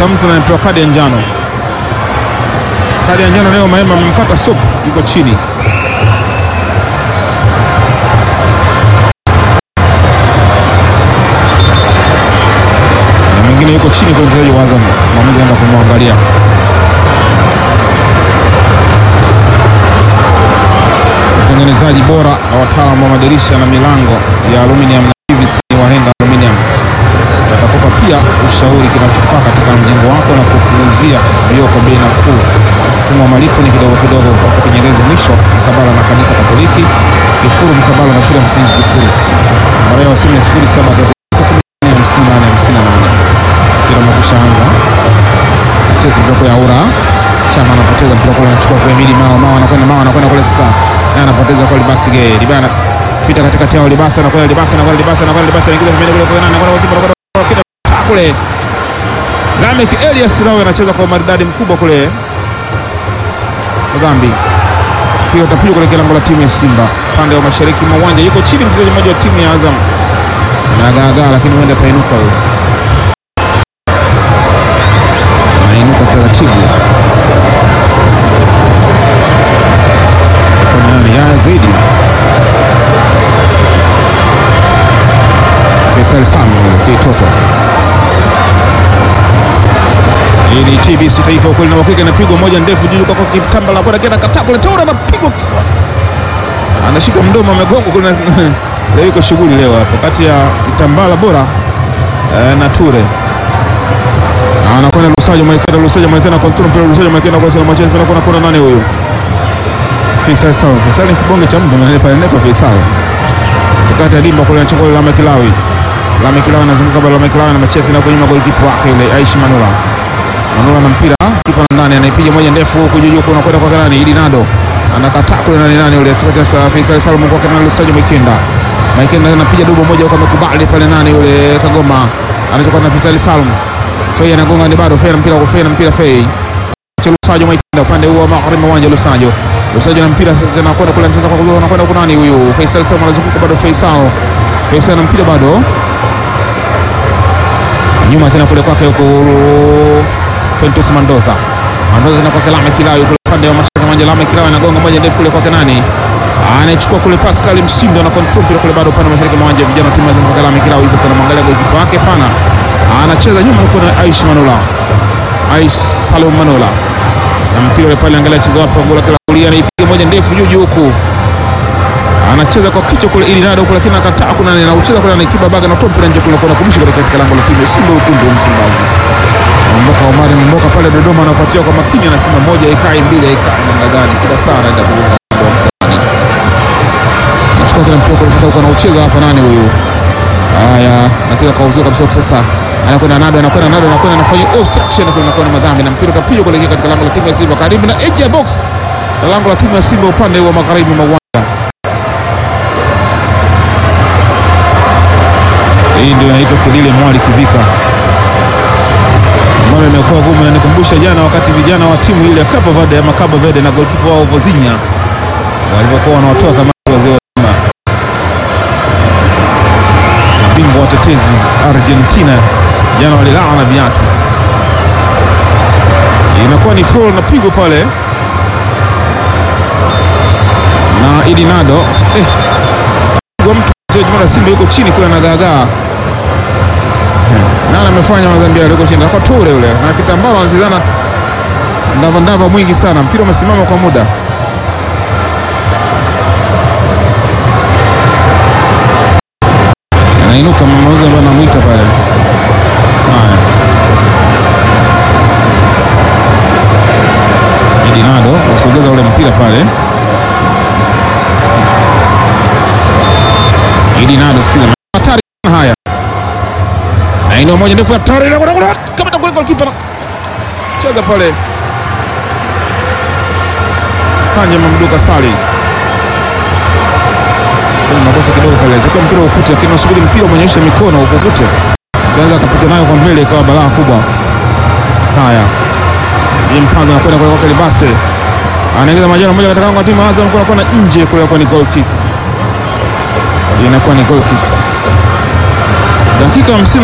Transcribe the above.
anamgusa mtu na anapewa kadi ya njano. Kadi ya njano leo Mahema amemkata sop, yuko chini. Na mwingine yuko chini kwa mchezaji wa Azam, mwamuzi anaenda kumwangalia. Utengenezaji bora na wataalamu wa madirisha na milango ya aluminium na PVC ni Wahenga Aluminium watakupa pia ushauri kinachofaa katika mjengo wako na kukuuzia vioo kwa bei nafuu. Mfumo wa malipo ni kidogo kidogo, hapo Kinyerezi mwisho mkabala na kanisa Katoliki, Kifuru mkabala na shule ya msingi Kifuru. Namba ya simu ni sifuri saba hamsini nane hamsini na nane. Mpira umekwisha anza, acheza bloko ya ura Chama anapoteza mpira kule, anachukua kwa Emili Mao. Mao anakwenda Mao anakwenda kule sasa, naye anapoteza kwa Libasi Gay. Libana pita katikati yao, Libasa anakwenda Libasa anakwenda Libasa anakwenda Libasa anaingiza pembeni kule kwa nani anakwenda Simba anakwenda kida kule. Lamek Elias Rawe anacheza kwa maridadi mkubwa kule dhambi mpira utapigwa kule kilango la timu ya Simba pande wa mashariki mwa uwanja. Yuko chini mchezaji mmoja wa timu ya Azam anagaagaa, lakini huenda atainuka huyo, anainuka taratibu. Kwa nani ya zaidi Faisal Samuel kitoto hii ni TBC Taifa, ukweli na uhakika. Inapigwa moja ndefu juu kwa kitamba la kwenda kenda kataa kule, Toura anapigwa kifua, anashika mdomo, amegonga kule. Leo iko shughuli leo hapo kati ya kitambala bora eh, na Ture anakwenda Lusajo Maikenda, Lusajo Maikenda control mpira, Lusajo Maikenda kwa salamu chini, kuna kuna nani huyu Faisal Sawa. Faisal ni kibonge cha mtu mwenye pale neko Faisal tukata dimba kule, anachukua Lame Kilawi, Lame Kilawi anazunguka bado, Lame Kilawi na machezi na kunyuma golikipa wake yule Aishi Manula Manula na mpira kipa ndani, anaipiga moja ndefu huku juu huku, unakwenda kwa nani? Ili Nado anakataa kule, nani nani yule tukata sasa, Faisal Salum kwa kana Lusajo Maikenda, Maikenda anapiga dubo moja huko, amekubali pale, nani yule Kagoma anachukua na Faisal Salum, Fei anagonga ni bado Fei na mpira kwa Fei na mpira Fei Lusajo Maikenda upande huo wa magharibi wa uwanja Lusajo Lusajo na mpira sasa anakwenda kule anacheza kwa kugoma anakwenda kwa nani huyu Faisal Salum anazunguka bado Faisal Faisal na mpira bado nyuma tena kule kwake huko Fentus Mendoza Mendoza tena kwake Lame Kilawi kule upande wa mashariki manja Lame Kilawi anagonga moja ndefu kule kwake nani anachukua kule Pascal Msindo na control mpira kule bado upande wa mashariki manja vijana timu za kwake Lame Kilawi sasa anamwangalia golikipa wake pana anacheza nyuma huko na Aish Manula Aish Salum Manula na mpira ule pale, angalia cheza wapi gola kila kulia, anaipiga moja ndefu juu juu huku, anacheza kwa kichwa kule ili nado kule, lakini akataa kuna na ucheza kule, anakiba baga na mpira nje kule, kuna kumshi katika lango la timu ya Simba wekundu wa Msimbazi. Mboka Omari Mboka pale Dodoma anafuatia kwa makini, anasema moja ikai mbili ikai, namna gani kila saa anaenda kugonga kwa msani, anachukua tena mpira kule sasa, huko anaucheza hapa, nani huyu? Haya, anacheza kwa uzuri kabisa sasa anakwenda nado anakwenda nado anakwenda anafanya obstruction kule, anakwenda madhambi na mpira utapigwa kuelekea katika lango la timu ya Simba karibu na edge ya box na lango la timu ya Simba upande wa magharibi mwa uwanja. Hii ndio inaitwa kelele mwali kivika, ambalo imekuwa gumu na nikumbusha jana wakati vijana wa timu ile ya Cabo Verde ama Cabo Verde na goalkeeper wao Vozinha walivyokuwa wanawatoa kama wazee wa Simba bingwa watetezi Argentina jana walilala na viatu. Inakuwa ni foul na pigo pale na Idi Nado eh, mtu mchezaji Simba yuko chini kule anagaagaa nani amefanya madhambi yale yuko chini kwa Ture yule na kitambaro anachezana ndava ndava mwingi sana, mpira umesimama kwa muda. Anainuka mmoja ambaye anamwita pale. Haya. Idi Nado usogeza ule mpira pale. Idi Nado sikiza hatari haya. Na ino moja ndefu hatari na kuna kama ndio goalkeeper. Cheza pale. Kanje Mamduka Sali. Kuna makosa kidogo pale. Tukio mpira ukute lakini unasubiri mpira umeonyesha mikono ukukute. Kaanza kupita nayo kwa mbele ikawa balaa kubwa. Haya. Ni mpango anakwenda kwa kwake Libase. Anaingiza majana moja katika kwa timu Azam kwa kona nje kule kwa ni goal kick. Inakuwa ni goal kick. Dakika 50